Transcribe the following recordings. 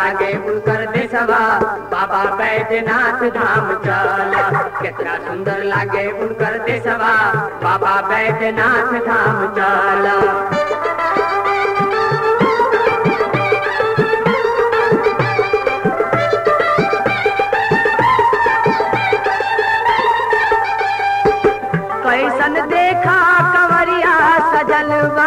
लागे उनकर देशवा बाबा बैद्यनाथ धाम चला कितना सुंदर लागे उनकर देशवा बाबा बैद्यनाथ धाम चला कैसन देखा कंवरिया सजलवा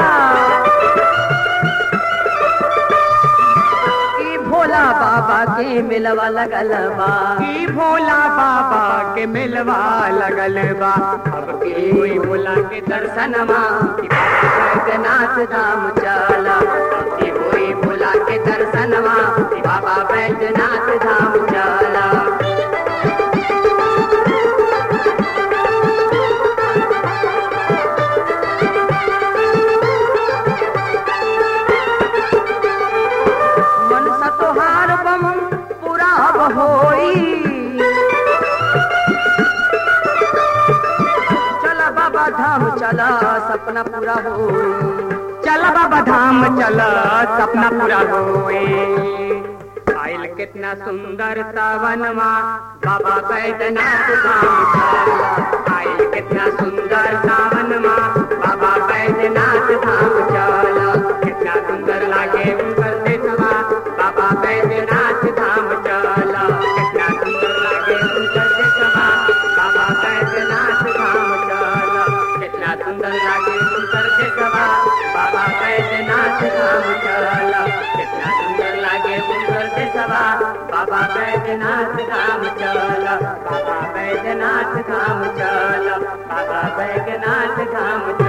ई भोला बाबा के मिलवा लगल बा की भोला बाबा के मिलवा लगल बा अब की हुई भोला के दर्शनमा ई बाबा बैद्यनाथ धाम चला अब की हुई भोला के दर्शनमा ई बाबा बैद्यनाथ धाम चला मन सतोहार बम पूरा अब होई चला बाबा धाम चला सपना पूरा होई चल बाबा धाम चल सपना पूरा होए आइल कितना सुंदर सावनमा बाबा बैद्यनाथ धाम चला आइल कितना सुंदर सावनमा बाबा बैद्यनाथ धाम चला कितना सुंदर लागे उनकर देशवा बाबा बैद्यनाथ धाम चला कितना सुंदर लागे उनकर देशवा बाबा बैद्यनाथ धाम चला कितना सुंदर लागे उनकर देशवा बाबा बैद्यनाथ धाम चला कितना सुंदर लागे उनकर देशवा बाबा बैद्यनाथ धाम चला बाबा बैद्यनाथ धाम चला बाबा बैद्यनाथ धाम